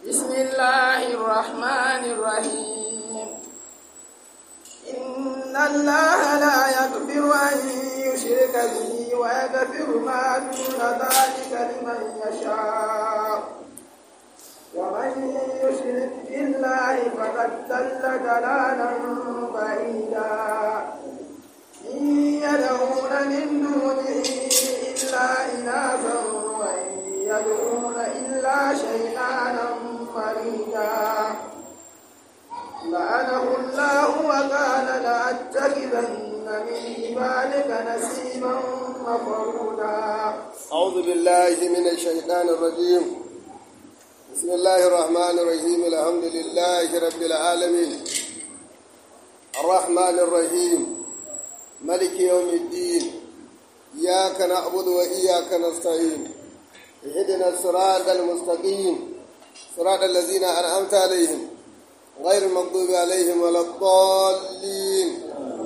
بسم الله الرحمن الرحيم إن الله لا يغفر أن يشرك به ويغفر ما دون ذلك لمن يشاء ومن يشرك بالله فقد ضل ضلالا بعيدا إن يدعون من دونه إلا إناثا وإن يدعون إلا شيطانا مريدا لعنه الله وقال لأتخذن من عبادك نسيبا مفرودا أعوذ بالله من الشيطان الرجيم بسم الله الرحمن الرحيم الحمد لله رب العالمين الرحمن الرحيم ملك يوم الدين إياك نعبد وإياك نستعين اهدنا الصراط المستقيم صراط الذين أنعمت عليهم غير المغضوب عليهم ولا الضالين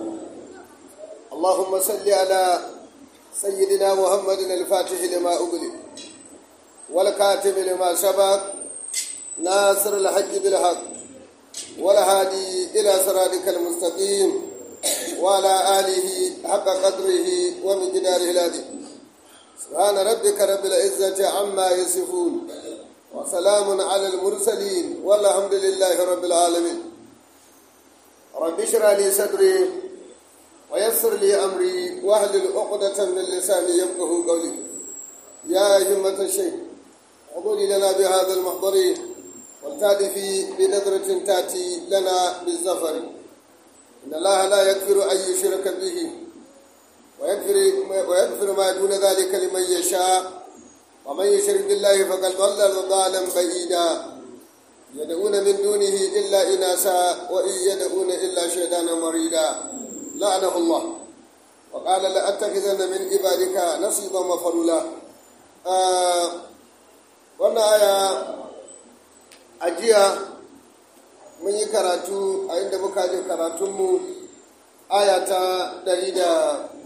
اللهم صل على سيدنا محمد الفاتح لما أغلق والكاتب لما سبق ناصر الحق بالحق والهادي إلى صراطك المستقيم وعلى آله حق قدره ومقداره العظيم سبحان ربك رب العزة عما يصفون وسلام على المرسلين والحمد لله رب العالمين رب اشرح لي صدري ويسر لي أمري واحلل عقدة من لساني يفقه قولي يا همة الشيخ حضوري لنا بهذا المحضر والتادفي بنظرة تأتي لنا بالزفر إن الله لا يغفر أن يشرك به ويغفر, ويغفر ما دون ذلك لمن يشاء ومن يشرك بالله فقد ضل ضلالا بعيدا يدعون من دونه إلا إناسا وإن يدعون إلا شيطانا مريدا لعنه الله وقال لأتخذن من عبادك نصيبا مفرولا آه wannan aya a jiya mun yi karatu a inda muka je karatunmu aya ta 114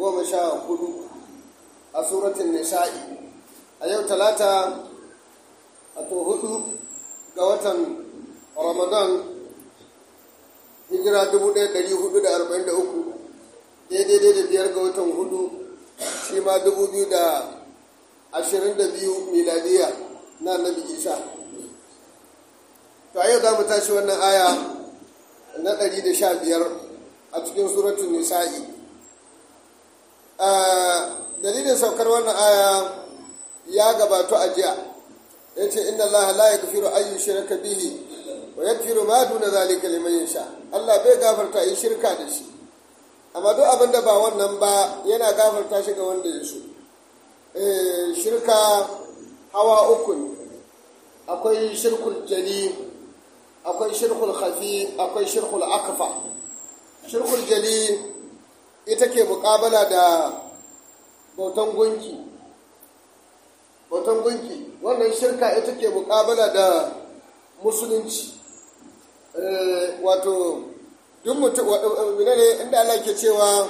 a suratun nisa'i a yau talata a to hudu ga watan ramadan hijira 1443 daidai da biyar ga watan hudu shi ma 2022 miladiya na annabi isa to a yau za mu tashi wannan aya na 115 a cikin suratun nisa'i dalilin saukar wannan aya ya gabato a jiya ya ce inna Allah la yaghfiru an yushraka bihi wa yaghfiru ma duna zalika liman yasha Allah bai gafarta yi shirka da shi amma duk abin da ba wannan ba yana gafarta shi ga wanda ya so shirka hawa uku ne akwai shirkul jali akwai shirkul khafi akwai shirkul akfa shirkul jali ita ke mukabala da bautan gunki bautan gunki wannan shirka ita ke mukabala da musulunci wato duk mutum ne inda Allah ke cewa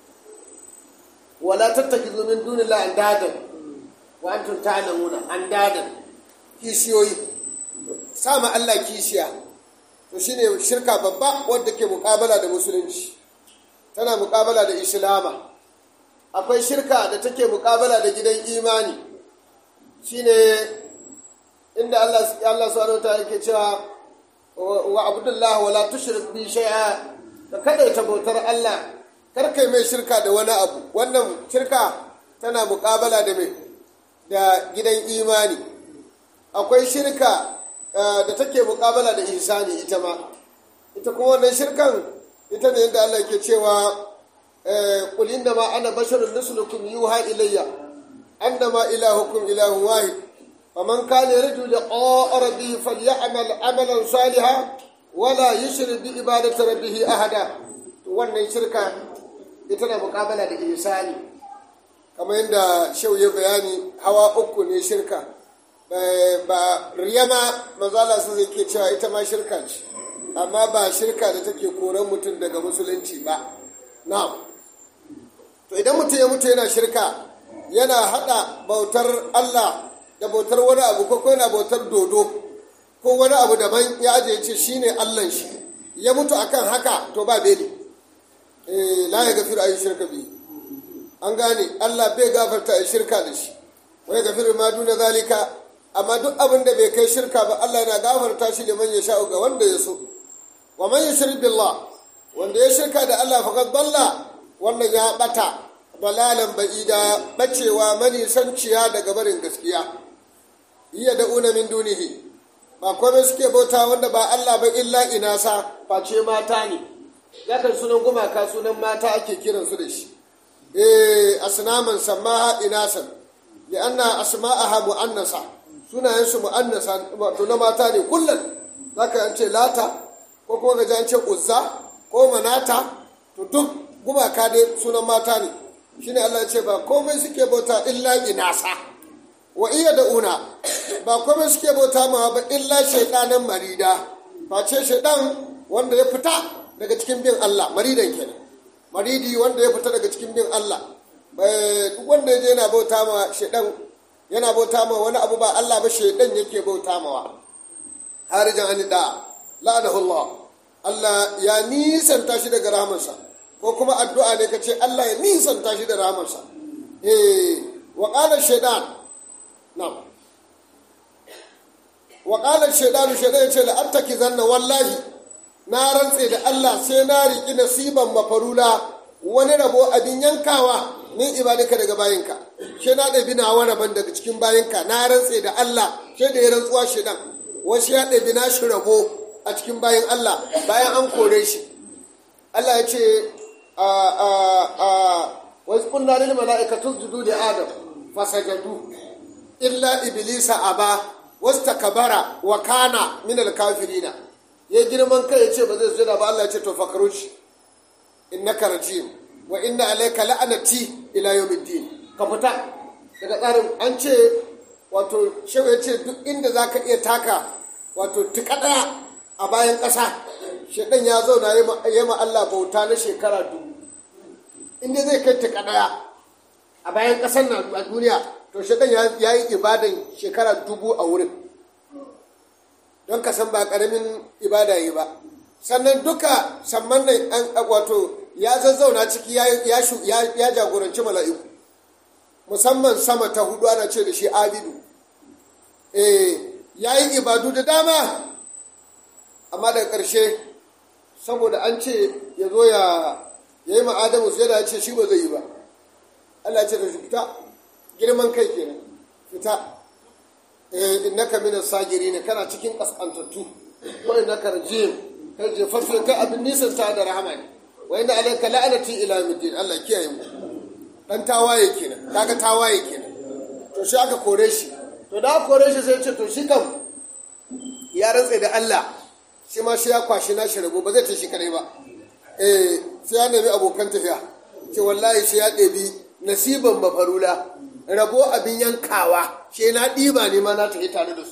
wala tattakizu min dunillahi andadan wa antum ta'lamuna andadan kishiyoyi sama Allah kishiya to shine shirka babba wadda ke mukabala da musulunci tana mukabala da islama akwai shirka da take mukabala da gidan imani shine inda Allah Allah subhanahu wataala yake cewa wa abdullah wala tushrik bi shay'a ka kadaita bautar Allah kar kai mai shirka da wani abu wannan shirka tana mukabala da mai da gidan imani akwai shirka da take mukabala da ihsani ita ma ita kuma wannan shirkan ita ne yadda Allah ke cewa qul inna ma ana basharun mislukum yuha ilayya annama ilahukum ilahun wahid faman kana yarju liqa'a rabbih falyamal amalan salihan wala yushrik bi ibadati rabbih ahada wannan shirka ita ne mukabala da ihsani kamar yadda shau ya bayani hawa uku ne shirka ba riyama mazala su zai ke cewa ita ma shirka ce amma ba shirka da take koran mutum daga musulunci ba na to idan mutum ya mutu yana shirka yana hada bautar Allah da bautar wani abu ko yana bautar dodo ko wani abu daban ya aje ya ce shine allan shi ya mutu akan haka to ba beli eh la ya gafiru ayi shirka bi an gane Allah bai gafarta ayi shirka da shi wai gafiru ma duna zalika amma duk abin da bai kai shirka ba Allah yana gafarta shi liman ya sha'u ga wanda ya so wa man yushrik billah wanda ya shirka da Allah faqad dalla wannan ya bata dalalan ba'ida bacewa manisanciya daga barin gaskiya iya da'una min dunihi ba komai suke bauta wanda ba Allah ba illa inasa face mata ne yakan sunan gumaka sunan mata ake kiransu da shi eh asnaman samaha inasan li'anna asma'aha mu'annasa sunayensu mu'annasa wato na mata ne kullum zaka an ce lata ko kuma ga an ce uzza ko manata to duk gumaka dai sunan mata ne shine Allah ya ce ba komai suke bauta illa inasa wa iya da una ba komai suke bauta ma ba illa shaidanan marida face shaidan wanda ya fita daga cikin bin Allah maridan kenan maridi wanda ya fita daga cikin bin Allah duk wanda ya je yana bauta ma shaidan yana bauta ma wani abu ba Allah ba shaidan yake bauta mawa harijan an da la'anahu Allah Allah ya nisanta shi daga rahamarsa ko kuma addu'a ne kace Allah ya nisanta shi da rahamarsa eh wa qala shaidan na'am wa qala shaydanu shaydan yace la attaki zanna wallahi na rantse da Allah sai na riki nasiban mafarula wani rabo abin yankawa min ibadika daga bayinka shi na ɗabi na wani ban daga cikin bayinka na rantse da Allah sai da ya rantsuwa shaidan wasu ya ɗabi na shi rabo a cikin bayin Allah bayan an kore shi Allah ya ce a a a wasu kunna lil mala'ikatu sujudu li adam fasajadu illa iblisa aba wastakbara wa kana min al-kafirina ya girman kai ya ce ba zai sujada ba Allah ya ce to fakrush innaka rajim wa inna alayka la'anati ila yawmiddin ka fita daga tsarin an ce wato shehu ya ce duk inda zaka iya taka wato tikada a bayan ƙasa shedan ya zauna ya ma Allah bauta na shekara dubu inda zai kai tikada a bayan ƙasar na a duniya to shedan ya yi ibadan shekara dubu a wurin don ka san ba ƙaramin ibada yi ba sannan duka samman nan an wato ya zazzauna ciki ya jagoranci mala'iku musamman sama ta hudu ana ce da shi abidu ya yi ibadu da dama amma daga ƙarshe saboda an ce ya zo ya yi ma'adamu sai da ya ce shi ba zai yi ba Allah ce da shi fita girman kai kenan fita innaka minas sagiri ne kana cikin kaskantattu wa innaka rajim kai jefaffe kai abin nisan ta da rahama ne wa inna alayka la'anati ila yawmiddin Allah kiyaye mu dan tawaye kenan kaga tawaye kenan to shi aka kore shi to da kore shi sai ce to shi kam ya rantse da Allah shi ma shi ya kwashi na shi rabo ba zai ta shi kadai ba eh sai ya nemi abokan tafiya ce wallahi shi ya ɗebi nasiban mafarula rabo abin yankawa shi na ɗiba ne ma na tafi tare da su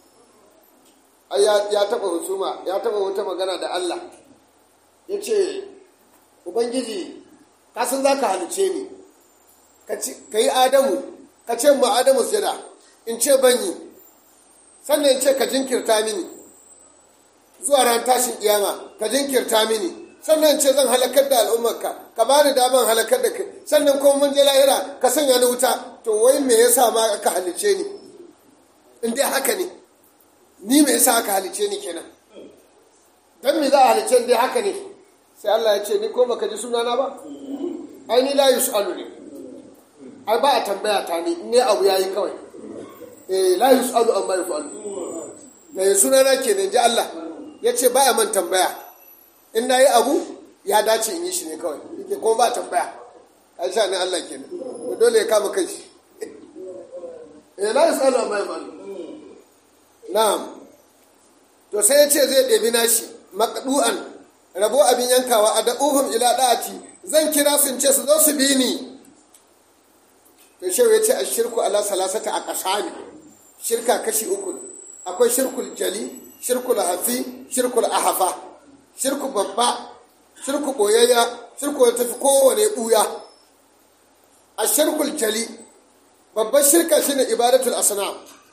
ya taɓa husuma ya taɓa wata magana da Allah ya ce ubangiji kasan za ka halice ni ka yi adamu ka ce ma adamu sujada in ce banyi sannan in ce ka jinkirta mini zuwa ran tashin kiyama ka jinkirta mini sannan in ce zan halakar da al'ummarka ka ba ni daman halakar da kai sannan kuma mun je lahira ka sanya ni wuta to wai me yasa ma aka halice ni in dai haka ne ni me yasa aka halice ni kenan dan me za a halice dai haka ne sai Allah ya ce ni ko baka ji sunana ba ai ni la yusalu ne ai ba a tambaya ta ni ne abu yayi kawai eh la yusalu amma yusalu da sunana kenan ji Allah ya ce ba a man tambaya in na yi abu ya dace in yi shi ne kawai yake ko ba tambaya an sha ne Allah kenan to dole ya kama kai shi eh la yusalu amma yusalu na'am to sai ya ce zai ɗebi nashi maqdu'an rabo abin yankawa a da'uhum ila da'ati zan kira sun ce su zo su bi ni to shehu ya ce a shirku ala salasata a ƙasami shirka kashi uku akwai shirkul jali shirkul hafi shirkul ahafa shirku babba shirku boyayya shirku da tafi kowane ɓuya a shirkul jali babban shirka shine ibadatul asnam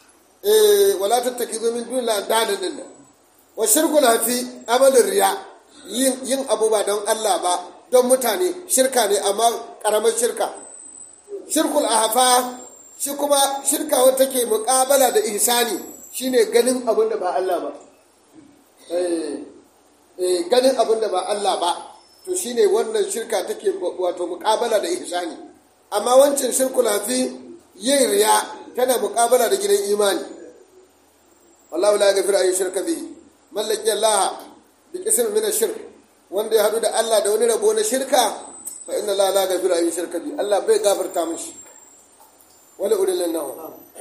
eh wala tattakizu min dunillahi andadan din nan wa shirkul hafi amalin riya yin yin abu ba don Allah ba don mutane shirka ne amma karamar shirka shirkul ahfa shi kuma shirka wata take muƙabala da ihsani shine ganin abin da ba Allah ba eh eh ganin abin da ba Allah ba to shine wannan shirka take wato muƙabala da ihsani amma wancan shirkul hafi yin riya tana muƙabala da gidan imani wallahu la yaghfiru an yushraka bihi mallaki Allah bi qism min ash-shirk wanda ya hadu da Allah da wani rabo na shirka fa inna la la yaghfiru an yushraka bihi Allah bai gafarta mishi wala udillannahu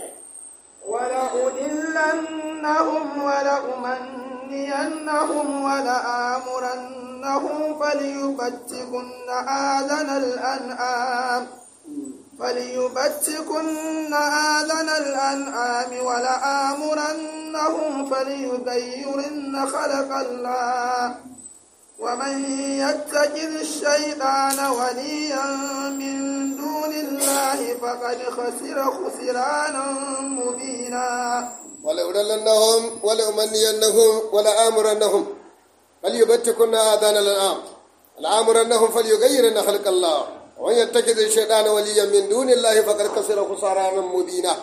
ولأضلنهم ولأمنينهم ولآمرنهم فليبتكن آذان الأنعام فليبتكن آذان الأنعام ولآمرنهم فليغيرن خلق الله ومن يتخذ الشيطان وليا من دون الله فقد خسر خسرانا مبينا ولأضلنهم ولأمنينهم ولآمرنهم فليبتكن آذان الأنعام لآمرنهم فليغيرن خلق الله ومن يتخذ الشيطان وليا من دون الله فقد خسر خسرانا مبينا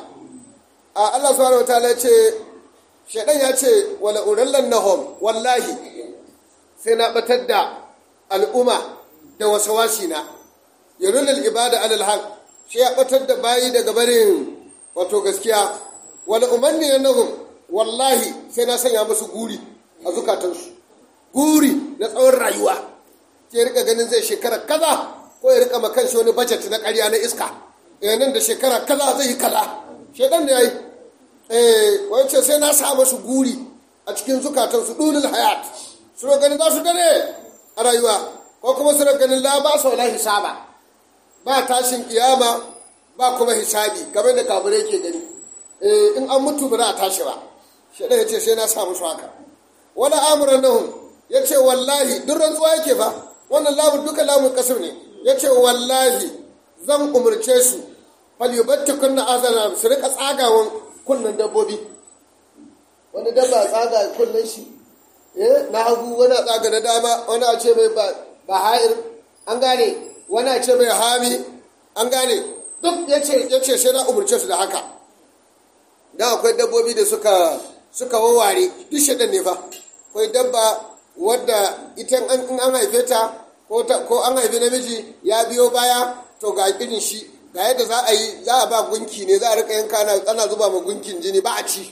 a Allah subhanahu wataala ya ce shaidan ya ce wala urallannahum wallahi sai na batar da al'umma da wasawasi na yarunal ibada alal haq shi ya batar da bayi daga barin wato gaskiya wala umanniyannahum wallahi sai na sanya musu guri a zukatansu guri na tsawon rayuwa ke rika ganin zai shekara kaza ko ya rika makan shi wani budget na ƙarya na iska nan da shekara kaza zai yi kaza shaidan da ya yi wance sai na sa masu guri a cikin zukatansu ɗulul hayat su ganin za su dare a rayuwa ko kuma su ganin la ba sau hisaba ba tashin kiyama ba kuma hisabi kamar da kafirai ke gani in an mutu ba za a tashi ba shaidan ya ce sai na sa musu haka wani amuran nahun ya ce wallahi duk rantsuwa yake ba wannan lamun duka lamun kasar ne ya ce wallahi zan umarce su falyubatti kunna azana su rika tsagawan kunnen dabbobi wani dabba tsaga kunnen shi eh na hagu wani a tsaga na dama wani a ce mai ba ha'ir an gane wani a ce mai hami an gane duk ya ce sai na umarce su da haka dan akwai dabbobi da suka suka wawware duk shaɗan ne fa akwai dabba wadda ita in an haife ta ko an haifi namiji ya biyo baya to ga irin shi ga yadda za a yi za a ba gunki ne za a rika yanka ana zuba ma gunkin jini ba a ci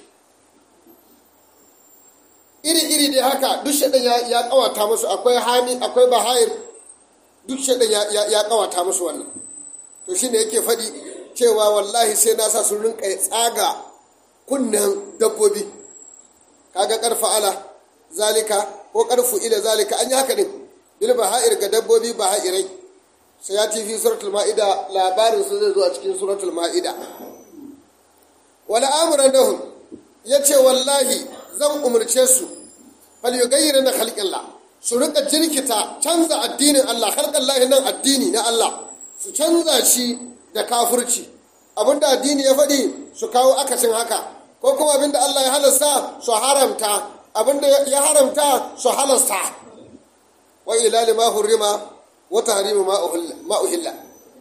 iri-iri dai haka duk shaɗan ya kawata musu akwai hami akwai bahayir duk shaɗan ya kawata musu wannan to shi ne yake faɗi cewa wallahi sai na sa sun rinka tsaga kunnen dabbobi kaga karfa ala zalika ko karfu ila zalika an yi haka din bil baha'ir ga dabbobi baha'irai sai ya fi suratul ma'ida labarin su zai zo a cikin suratul ma'ida wala amuran dahum ya ce wallahi zan umarce su fal yugayyira na khalqillah su rika jirkita canza addinin Allah khalqallahi nan addini na Allah su canza shi da kafirci abinda addini ya faɗi su kawo akasin haka ko kuma abinda Allah ya halasta su haramta abinda ya haramta su halasta wa ilali ma hurrima wa tahrimu ma uhilla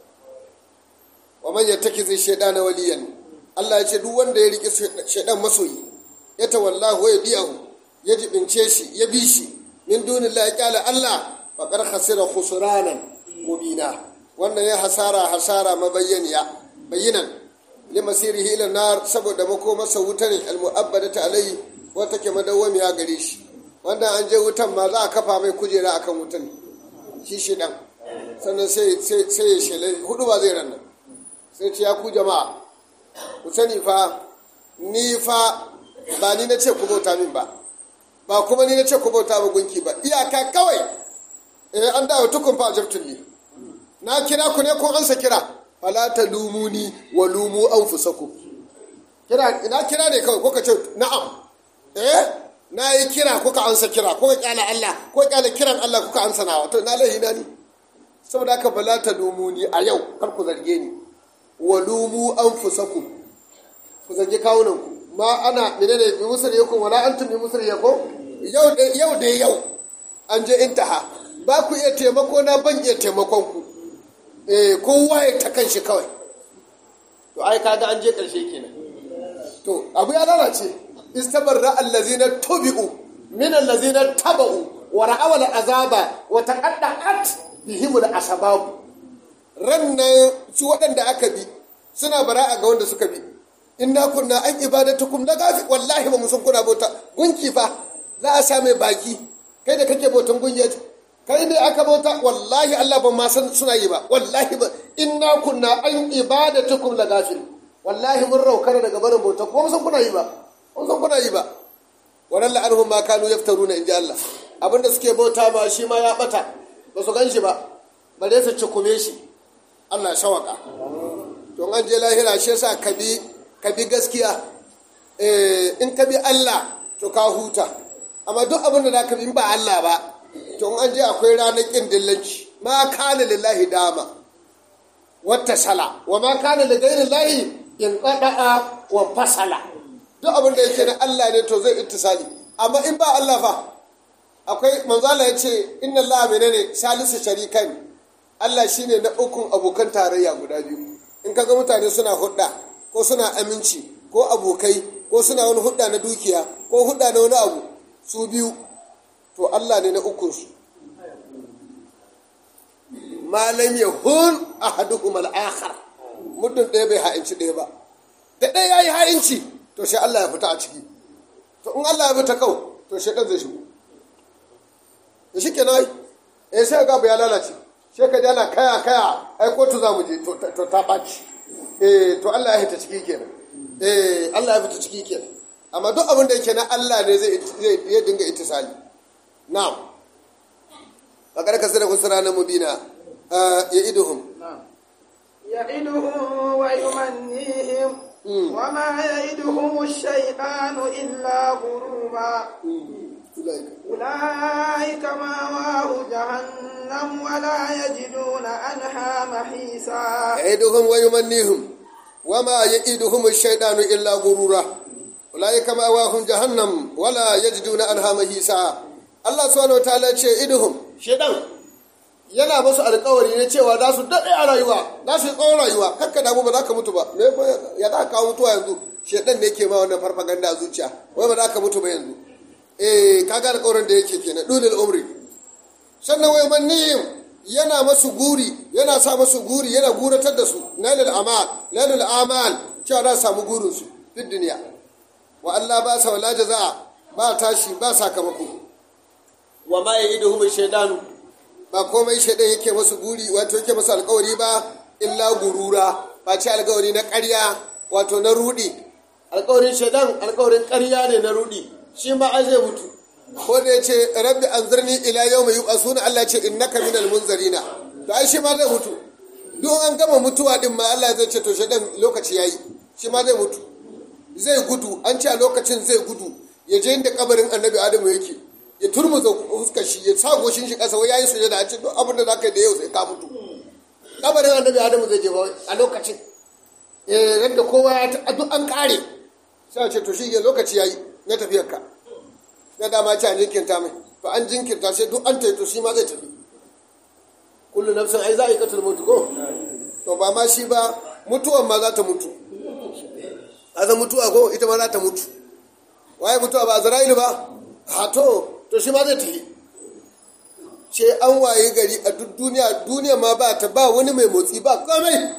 wa man yattakizi shaytana waliyan Allah ya ce duk wanda ya rike shaydan masoyi ya tawallahu wa yabi'ahu ya jibince shi ya bi shi min dunillahi qala Allah faqad khasira khusranan mubina wannan ya hasara hasara mabayyaniya bayyinan limasirihi ila nar saboda makomarsa wuta ne almu'abbadata alai wata ke madawwamiya gare shi wanda an je wutan ma za a kafa mai kujera akan wutan shi shi dan sannan sai sai ya shele hudu ba zai rannan sai ce ya ku jama'a ku sani fa ni fa ba ni na ce ku bauta min ba ba kuma ni na ce ku bauta ba gunki ba iyaka kawai eh an dawo tukun fa jabtulli na kira ku ne kun ansa kira fala ta lumuni wa lumu anfusakum kira ina kira ne kawai kuka ce na'am eh na yi kira kuka ansa kira kuka kyala Allah ko kyala kiran Allah kuka ansa nawa to na lahi na ni saboda haka fala ta lumuni a yau kar ku zarge ni wa lumu anfusakum ku zargi kawunan ku ma ana menene bi musar yakum wala antum bi musar yakum yau da yau da yau an je intaha ba ku iya taimako na ban iya taimakon ku eh kowa ya ta kanshi kawai to ai kaga an je karshe kenan to abu ya lalace istabarra allazina tubi'u min allazina taba'u wa ra'awal azaba wa taqadda'at bihimul asbab rannan su waɗanda aka bi suna bara'a ga wanda suka bi inna kunna an ibadatukum la gafi wallahi ba mu san kuna bauta gunki fa za a sa mai baki kai da kake bautan gunki kai ne aka bauta wallahi Allah ban ma san suna yi ba wallahi ba inna kunna an ibadatukum la gafi wallahi mun raukar daga barin bauta ko mun san kuna yi ba mun san kuna yi ba wannan la'anhum ma kanu yaftaruna inji Allah abinda suke bauta ma shi ma ya bata ba su gan shi ba bare su cikume shi Allah ya shawaka to an je lahira shi yasa ka bi ka bi gaskiya eh in ka bi Allah to ka huta amma duk abin da ka bi in ba Allah ba to an je akwai ranar kin dillanci ma kana lillahi dama wata sala wa ma kana li ghairi llahi in qada'a wa fasala duk abin da yake na Allah ne to zai ittisali amma in ba Allah fa akwai manzala ya ce inna Allah menene salisu sharikan Allah shine na ukun abokan tarayya guda biyu in kaga mutane suna hudda ko suna aminci ko abokai ko suna wani hudda na dukiya ko hudda na wani abu su biyu to Allah ne na ukun su malam yahun ahaduhum al-akhar muddin ɗaya bai ha'inci ɗaya ba da ɗaya yayi ha'inci to sai Allah ya fita a ciki to in Allah ya fita kau to shi ɗan zai shigo da shi kenan eh sai ga ya lalace sai ka dana kaya kaya ai kotu za mu je to ta ɓaci eh to Allah ya fita ciki kenan eh Allah ya fita ciki kenan amma duk abin da yake na Allah ne zai zai dinga ittisali na'am bakar kasira kusura na mubina ya iduhum يعدهم ويمنيهم وما يعدهم الشيطان إلا غرورا أولئك مأواه جهنم ولا يجدون عنها محيصا يعدهم ويمنيهم وما يعدهم الشيطان إلا غرورا أولئك مأواهم جهنم ولا يجدون عنها محيصا Allah subhanahu wataala ce idhum shedan yana musu alkawari ne cewa za su daɗe a rayuwa za su yi tsawon rayuwa kakka damu ba za ka mutu ba me ya za ka kawo mutuwa yanzu shedan ne ke ma wannan farfaganda a zuciya wai ba za ka mutu ba yanzu eh kaga alƙawarin da yake kenan dulul umri sannan wai mannihim yana masu guri yana sa masu guri yana guratar da su nailul amal nailul amal cewa za su samu gurin su duk duniya wa Allah ba sa wala jaza ba tashi ba sakamako wa ma ya'iduhum shaydanu ba komai shaidan yake masu guri wato yake masu alƙawari ba illa gurura ba ce alƙawari na ƙarya wato na rudi alƙawarin shaidan alƙawarin ƙarya ne na rudi shi ma an zai mutu ko da ya ce rabbi anzirni ila yawma yub'asuna Allah ce innaka minal munzarina to ai shi ma zai mutu duk an gama mutuwa din ma Allah zai ce to shaidan lokaci yayi shi ma zai mutu zai gudu an ce a lokacin zai gudu ya je inda kabarin annabi adamu yake ya turmuza fuskar shi ya sa goshin shi kasa wai yayi sujada a ce duk abin da zaka yi da yau sai ka mutu kabarin annabi adamu zai je ba a lokacin eh yadda kowa ya ta duk an kare sai a ce to shi ke lokaci yayi na tafiyar ka na dama ce an jinkirta mai to an jinkirta sai duk an tayi to shi ma zai tafi kullu nafsin ai za a yi katul mutu ko to ba ma shi ba mutuwan ma za ta mutu aza mutuwa ko ita ma za ta mutu waye mutuwa ba azra'ilu ba ha to to shi ma zai tafi ce an waye gari a duk duniya duniya ma ba ta ba wani mai motsi ba komai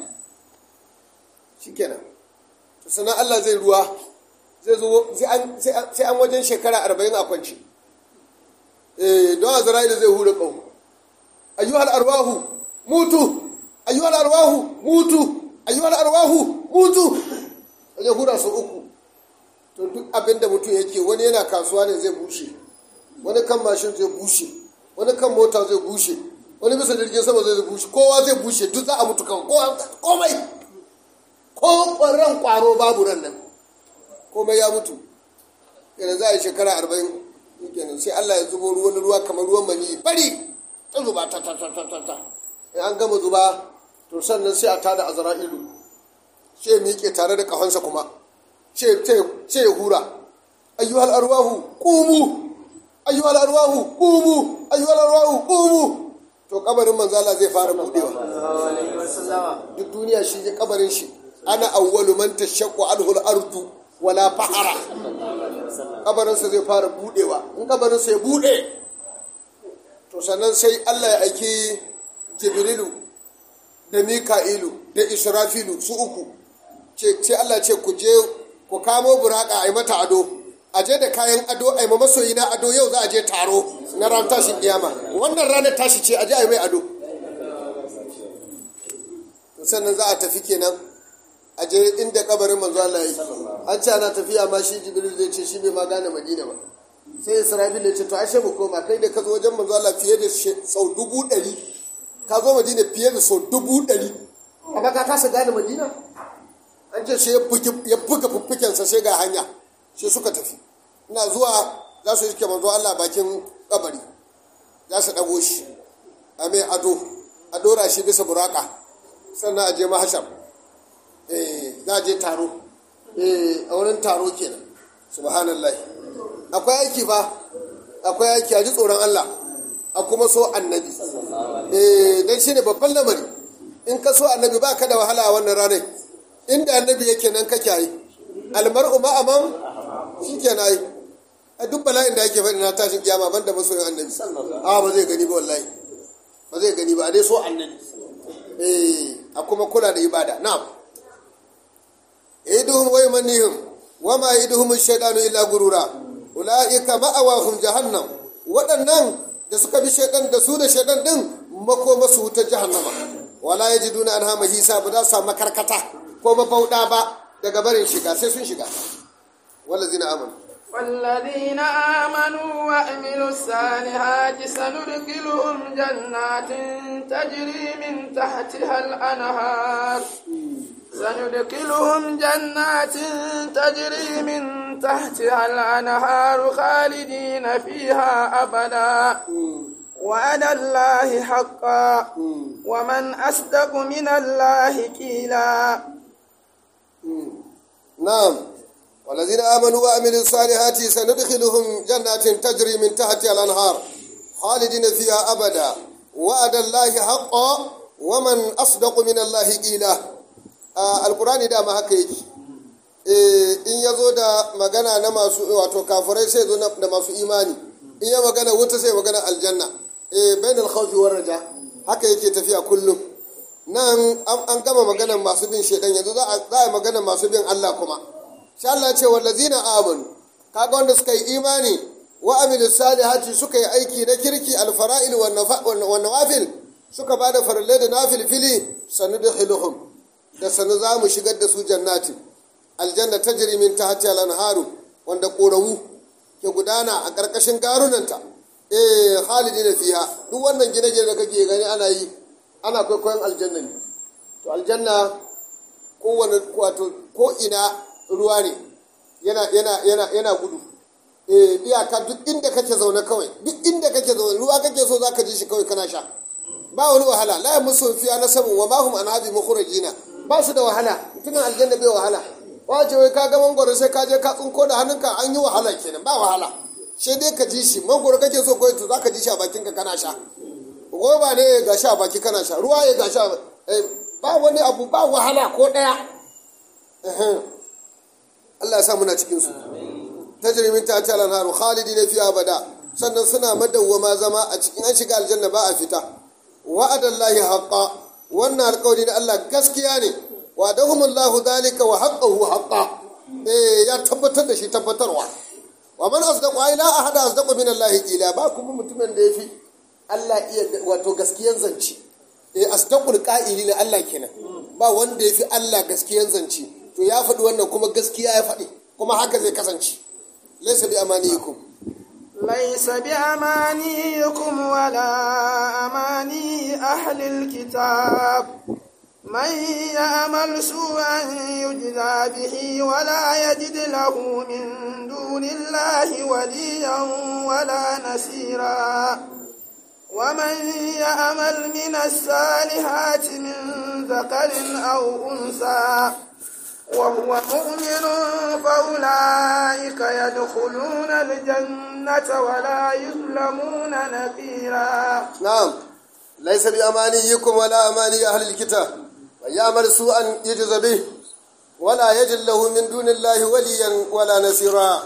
shikenan to sanan Allah zai ruwa zai zo sai an wajen shekara arba'in a kwanci eh don azra'ilu zai hura ƙaho ayyuhal arwahu mutu ayyuhal arwahu mutu ayyuhal arwahu mutu wajen hura su uku to duk abinda mutum yake wani yana kasuwa ne zai bushe wani kan mashin zai bushe wani kan mota zai bushe wani bisa jirgin sama zai bushe kowa zai bushe duk za a mutu kan komai ko ran kwaro babu ran nan komai ya mutu kenan za a yi shekara arba'in kenan sai Allah ya zubo ruwan ruwa kamar ruwan mani bari ta zuba ta ta ta ta ta ta in an gama zuba to sannan sai a tada azra'ilu sai miƙe tare da ƙahonsa kuma ce ce ya hura ayyuhal arwahu qumu ayyuhal arwahu qumu ayyuhal arwahu qumu to kabarin manzo Allah zai fara budewa duk duniya shi ne kabarin shi ana awwalu man tashaqqu anhu al-ardu wala fahara kabarin sa zai fara budewa in kabarin sa ya bude to sannan sai Allah ya aiki Jibrilu da Mika'ilu da Israfilu su uku ce Allah ce ku je ku kamo buraka a yi mata ado a je da kayan ado a yi masoyi na ado yau za a je taro na ran tashin kiyama wannan ranar tashi ce a je a yi mai ado sannan za a tafi kenan a je inda kabarin manzo Allah yi an ce ana tafiya ma shi jibril zai ce shi bai ma gane madina ba sai israfil ya ce to ashe mu koma kai da ka zo wajen manzo Allah fiye da sau dubu ɗari ka zo madina fiye da sau dubu ɗari amma ka kasa gane madina an ce sai ya buga fuffukensa sai ga hanya sai suka tafi ina zuwa za su yi manzo Allah bakin kabari za su ɗago shi a mai ado a ɗora shi bisa buraka sannan a je mahashar za a je taro a wurin taro kenan subhanallah akwai aiki ba akwai aiki a ji tsoron Allah a kuma so annabi don shi ne babban lamari in ka so annabi ba ka da wahala a wannan ranar inda annabi yake nan kake yi almar'u ma'aman shi ke na yi a duk bala'in da ake faɗi na tashin kiyama ban da masoyin annabi a ba zai gani ba wallahi ba zai gani ba a dai so annabi a kuma kula da ibada na'am iduhum wa yumanihim wa ma iduhum shaytanu illa gurura ulaika ma'awahum jahannam waɗannan da suka bi shaytan da su da shaytan din makoma su wuta jahannama wala yajiduna anha mahisa ba za su samu karkata ko mafauda ba daga barin shiga sai sun shiga wallazina amanu والذين آمنوا وعملوا الصالحات سندخلهم جنات تجري من تحتها الأنهار سندخلهم جنات تجري من تحتها الأنهار خالدين فيها أبدا وعد الله حقا ومن أصدق من الله قيلا نعم والذين آمنوا وعملوا الصالحات سندخلهم جنات تجري من تحتها الأنهار خالدين فيها أبدا وعد الله حقا ومن أصدق من الله قيلا القرآن دا ما haka yake in ya zo da magana na masu wato kafirai sai zo da masu imani in ya magana wuta sai magana aljanna bainal khawfi war raja haka yake tafiya kullum nan an gama maganar masu bin shedan yanzu za a yi maganar masu bin Allah kuma sha Allah ce wallazina amanu kaga wanda suka yi imani wa amilu salihati suka yi aiki na kirki alfara'il wa nawafil suka ba da farallai da nafil fili sanu da khiluhum da sanu za mu shigar da su jannati aljanna ta min tahti al-anharu wanda korawu ke gudana a ƙarƙashin garunanta eh khalidina fiha duk wannan gine-gine da kake gani ana yi ana kwaikwayon aljanna ne to aljanna kowane wato ko ina ruwa ne yana yana yana yana gudu eh iyaka duk inda kake zaune kawai duk inda kake zaune ruwa kake so zaka ji shi kawai kana sha ba wani wahala la musu fiya nasabun wa ma hum an habi mukhrajina ba su da wahala mutumin aljanna bai wahala wace wai ka ga mangoro sai ka je ka tsinko da hannunka an yi wahala kenan ba wahala sai dai ka ji shi mangoro kake so kawai to zaka ji shi a bakinka kana sha goba ne ya gashi a baki kana sha ruwa ya gashi a ba wani abu ba wahala ko ɗaya Allah ya sa muna cikin su tajrimin ta ta lanharu khalidi ne fi abada sannan suna madawwama zama a cikin an shiga aljanna ba a fita wa'adallahi haqqa wannan alƙawari na Allah gaskiya ne wa'adahumullahu dalika wa haqqahu haqqa eh ya tabbatar da shi tabbatarwa wa man asdaqu ila ahada asdaqu min Allah qila ba kuma mutumin da yafi Allah iya wato gaskiyan zance eh asdaqul qa'ili ne Allah kenan ba wanda yafi Allah gaskiyan zance to ya faɗi wannan kuma gaskiya ya faɗi kuma haka zai kasance laysa bi amaniyikum ليس بأمانيكم ولا أماني أهل الكتاب من يعمل سوءا يجزى به ولا يجد له من دون الله وليا ولا نصيرا ومن يعمل من الصالحات من ذكر أو أنثى وهو مؤمن فأولئك يدخلون الجنة ولا يظلمون نقيرا نعم ليس بأمانيكم ولا أماني أهل الكتاب من يعمل سوءا يجز به ولا يجد له من دون الله وليا ولا نصيرا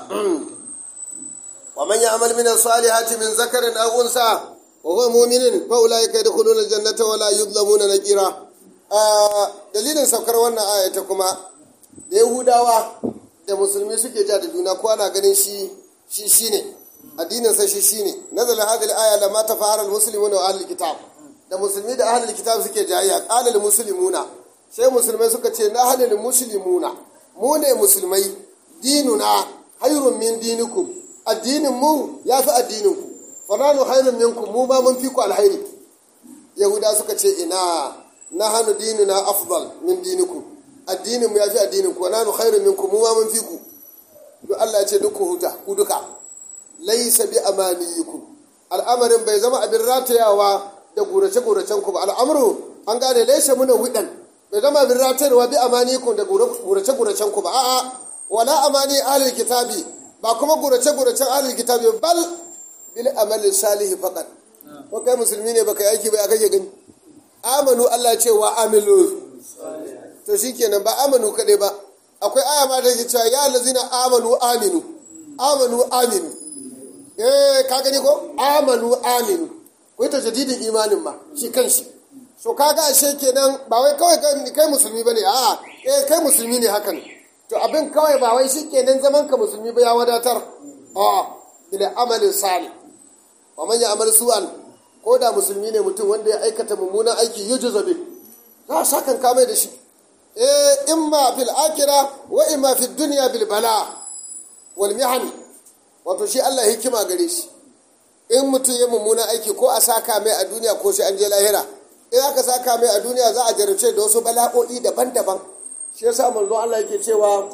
ومن يعمل من الصالحات من ذكر أو أنثى وهو مؤمن فأولئك يدخلون الجنة ولا يظلمون نقيرا dalilin saukar wannan aya ta kuma da yahudawa da musulmi suke ja da juna ko ana ganin shi shi shine addinin sa shi shine nazala hadhihi al-aya lamma tafahara al-muslimuna wa ahlul kitab da musulmi da ahlul kitab suke jayayya qala al-muslimuna sai musulmai suka ce na halal muslimuna mu ne musulmai dinuna hayrun min dinikum addinin mu ya fi addinin ku fa nanu hayrun minkum mu ma mun fi ku alhairi yahuda suka ce ina na hannu dinuna afdal min dinikum addinin mu ya fi addinin ku wa nanu hayrun minkum mu ma mun fi ku duk Allah ya ce duk ku huta ku duka laisa bi amaniyikum al'amarin bai zama abin ratayawa da gurace-guracen ku ba al'amuru an gane laisa muna widan bai zama abin ratayawa bi amaniyikum da gurace-guracen ku ba a'a wala amani ahlul kitabi ba kuma gurace-guracen ahlul kitabi bal bil amali salihi faqat ko kai musulmi ne baka yi aiki ba kake gani amanu Allah ce wa amilu to shikenan ba amanu kadai ba akwai aya ma da ke cewa ya lazina amanu aminu amanu aminu eh ka gani ko amanu aminu ko ita jadidin imanin ma shi kanshi so kaga ashe kenan ba wai kawai kai musulmi bane a eh kai musulmi ne hakan to abin kawai ba wai shi kenan zaman ka musulmi ba ya wadatar a ila amalin salih wa man ya'mal su'an ko da musulmi ne mutum wanda ya aikata mummunan aiki yujza bi za a sakan kamai da shi eh imma fil akhirah wa imma fid dunya bil bala wal mihani wato shi Allah hikima gare shi in mutum ya mummunan aiki ko a saka mai a duniya ko sai an je lahira in aka saka mai a duniya za a jarabce da wasu bala'o'i daban-daban shi yasa manzo Allah yake cewa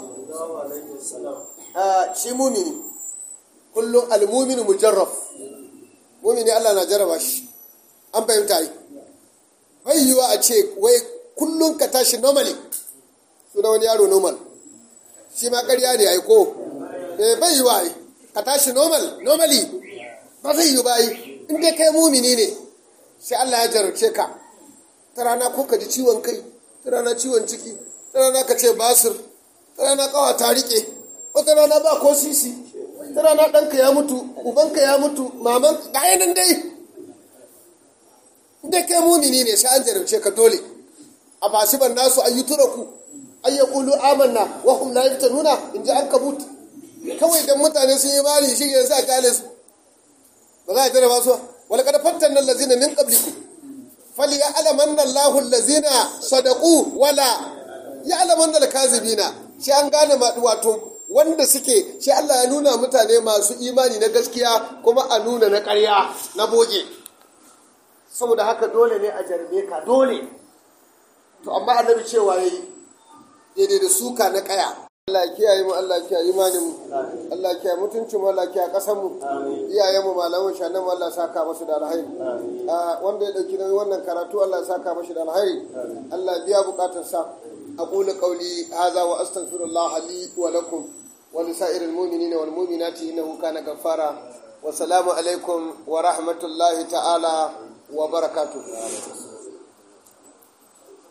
shi mumini kullum almuminu mujarraf mumini Allah na jarraba shi an fahimta yi bai yiwa a ce wai kullum ka tashi normally suna wani yaro normal shi ma ƙarya ne ai ko bai yiwa ai ka tashi normal normally ba zai yi bayi in dai kai mumini ne sai Allah ya jarabce ka ta rana ko ka ji ciwon kai ta rana ciwon ciki ta rana ka ce basir ta rana kawa ta rike wata rana ba ko sisi ta rana ɗanka ya mutu ubanka ya mutu maman ga nan dai in dai kai mumini ne sai an jarabce ka dole a basiban nasu an yi turaku an yi ƙulu amanna wa hum la nuna in ji an kabut kawai dan mutane sun yi mali shi yanzu a kyale su ba za a tare ba su wala kada fattan nan lazina min qablikum fali ya alamanna Allahu lazina sadaqu wala ya alamanna al-kazibina shi an gane wato wanda suke shi Allah ya nuna mutane masu imani na gaskiya kuma a nuna na ƙarya na boge saboda haka dole ne a jarbe ka dole to amma annabi cewa yayi daidai da suka na ƙaya Allah ya kiyaye mu Allah ya kiyaye imanin mu Allah ya kiyaye mutuncin mu Allah ya kiyaye kasar mu iyayen mu malaman shanan mu Allah ya saka musu da alheri wanda ya dauki nauyin wannan karatu Allah ya saka mashi da alheri Allah ya biya bukatar sa aqulu qawli hadha wa astaghfirullah li wa lakum wa li sa'iril mu'minina wal mu'minati innahu kana ghaffara wa salamu alaikum wa rahmatullahi ta'ala wa barakatuh